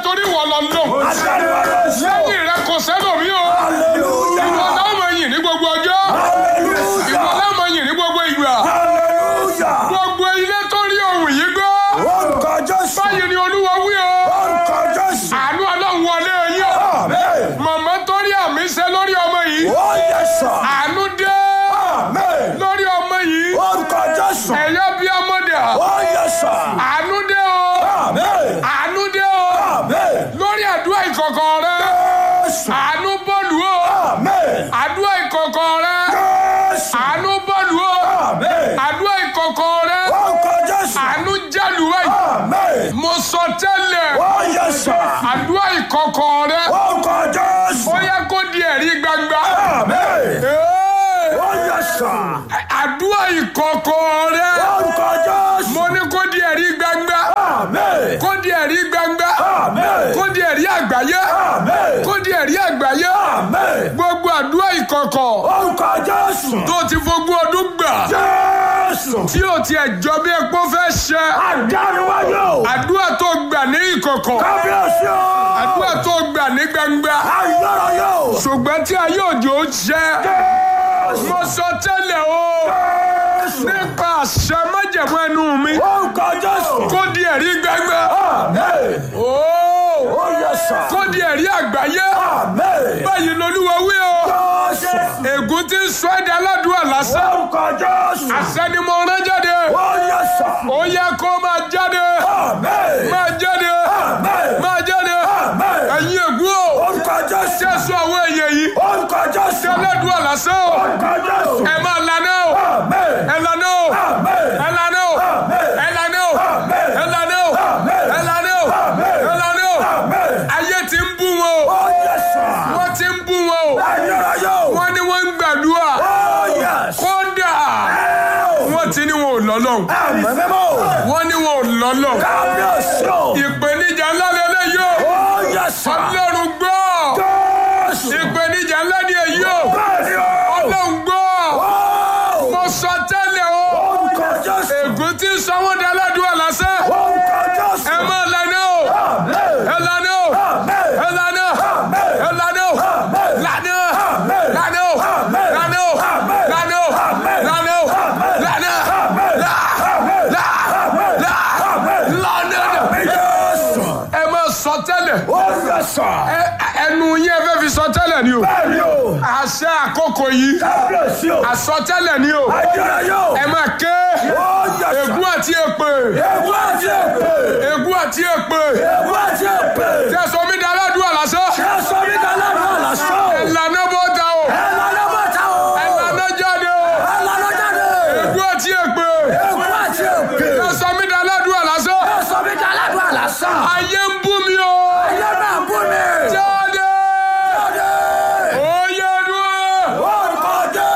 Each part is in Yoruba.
torí wọ́n lọ lò lẹ́yìn rẹ kò sẹ́lòmí o ìwọ láwọn yìn ní gbogbo ọjọ́ ìwọ láwọn yìn ní gbogbo ìgbà gbogbo ilé tó rí ohun yìí gbọ́ báyìí ni olúwa wí o àánú ọlọ́run wọlé yín o màmá tó rí àmì ṣe lórí ọmọ yìí àánú dé lórí ọmọ yìí ẹ̀yọ́ bí ọmọdé àánú dé o àánú dé o lórí àdúrà ìkọ̀kọ̀ rẹ àánú bọ́ọ̀lù o àdúrà ìkọ̀kọ̀ rẹ àánú bọ́ọ̀lù o àdúrà ìkọ̀kọ̀ rẹ àánú jálù ẹ̀ mo sọ tẹ́lẹ̀ àdúrà ìkọ̀kọ̀ rẹ ó yẹ kó di ẹ̀rí gbangba Ee, àdúrà ìkọ̀kọ̀ rẹ mo ní kó di ẹ̀rí gbangba kó di ẹ̀rí gbangba kó di ẹ̀rí àgbáyé kó di ẹ̀rí àgbáyé gbogbo àdúrà ìkọ̀kọ̀ tó ti fogún ọdún gbà tí o tiẹ̀ jọ bí epo fẹ́ ṣe àdúrà tó gbà ní ìkọ̀kọ̀ àdúrà tó gbà ní gbangba ṣùgbọ́n tí ayé òjò ń ṣe mo sọ tẹ́lẹ̀ o nípa àṣẹ májẹ̀mú ẹnu mi kó di ẹ̀rí gbangba Ó, kó di ẹ̀rí àgbáyé báyìí lolúwa wí o ègún tí ń sọ ẹ̀dá aládùúgbò lásán àṣẹ ni mo rán jáde ó yẹ kó máa jáde máa jáde máa jáde ẹ̀yin ègún o jésù àwọn èèyàn yìí tí aládùúgbò lásán o ẹ máa lànà o ẹ lànà o ẹ lànà o ẹ lànà o ẹ lànà o ẹ lànà o ẹ lànà o ayé ti ń bú wọn o wọ́n ti ń bú wọn o wọ́n ní wọ́n ń gbàdúrà kódà wọ́n ti ní wọn ò lọ́lọ́hùn wọ́n ní wọn ò lọ́lọ́hùn ìpèníjà ńlá lélẹ́yìí o ọlọ́run gbọ́ ìpèníjà ńlá ni èyí o ọlọ́run gbọ́ mo sọ tẹ́lẹ̀ o ègún tí ń sọ wọ́n di aládùúgbò lásán ẹ máa lànà o ẹ lànà o ẹ lànà ẹ lànà o lànà lànà o lànà o lànà o lànà o lànà là là là lànà ẹ máa sọ tẹ́lẹ̀ ẹ- ẹnu yín ẹ fẹ́ fi sọ tẹ́lẹ̀ ni o àṣẹ àkókò yìí àsọtẹ́lẹ̀ ni o ẹ máa ké ègún àti èpè ègún àti èpè tẹsán mi dá aládùúgbò lásán ìlànà bọ́ta o ìlànà jáde o ègún àti èpè tẹsán mi dá aládùúgbò lásán ayé ń bú mi o jáde oyè dúró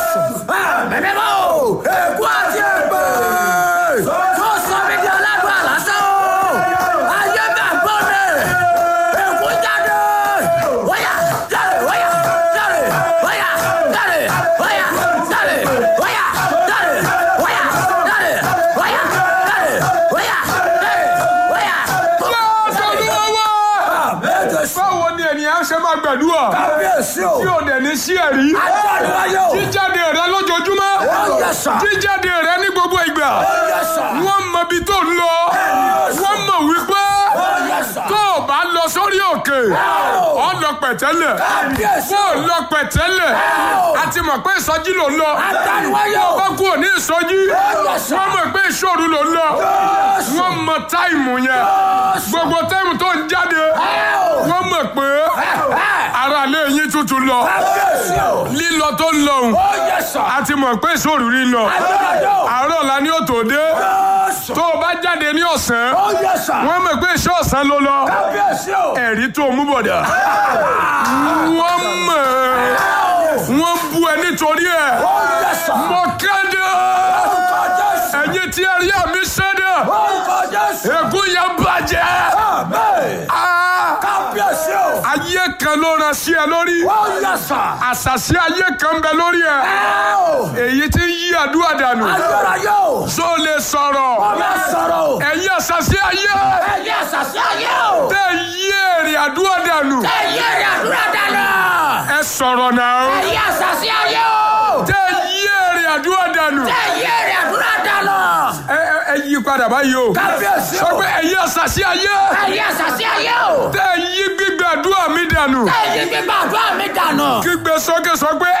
lọ́sọ̀lúwọ́ báwo ni ènìyàn ṣe máa gbàdúrà tí ò dẹ̀ ní sí ẹ̀rí jíjáde rẹ lójoojúmọ́ jíjáde rẹ ní gbogbo ìgbà wọ́n mọ ibi tó ń lọ wọ́n mọ̀ wípé tó o bá lọ sórí òkè ọ lọ pẹ̀tẹ́lẹ̀ bó o lọ pẹ̀tẹ́lẹ̀ a ti mọ̀ pé ìsọjí ló ń lọ bá kú òní ìsọjí wọ́n mọ̀ pé ìṣòro ló ń lọ wọ́n mọ táìmù yẹn gbogbo táìmù tó ń jáde wọ́n mọ̀ pé ara lé yín tuntun lọ lílọ tó ń lọ òun a ti mọ̀ pé ìṣòro rí lọ àárọ̀ la ní òtò dé tó o bá jáde ní ọ̀sán wọ́n mọ̀ pé iṣẹ́ ọ̀sán ló lọ ẹ̀rí tó mú bọ̀dà wọ́n mọ̀ wọ́n bú ẹ nítorí ẹ̀ mo kéde ẹ̀yin tí ẹ rí àmì sẹ́dẹ̀ ègún yẹn bàjẹ́ Ah, ayé kan ló rán sí ẹ lórí Ó yẹ sà. àṣàṣì ayé kan bẹ lórí ẹ Ẹ o. èyí tí ń yí àdúrà dànù Ayọ̀rayọ̀ o. tó lè sọ̀rọ̀ Ó bẹ sọ̀rọ̀ o. ẹ̀yin àṣàṣì ayé Ẹyẹ àṣàṣì ayé o. tẹ́ yí èrè àdúrà dànù Ẹyẹ rẹ̀ àdúrà dáná. ẹ sọ̀rọ̀ náà Ẹyẹ àṣàṣì ayé o. tẹ́ yí èrè àdúrà dànù Ẹyẹ rẹ̀ àdúrà dáná. ẹ ẹ- ẹ yí padà báyìí o Kábíyèsí sọ o. pé ẹ̀yin àṣàṣì ayé Ẹyẹ àṣàṣì ayé o. tẹ́ yí gbígbé àdúrà mi dànù Ẹyẹ gbígbà àdúrà mi dànù. kígbe sókè sọ pé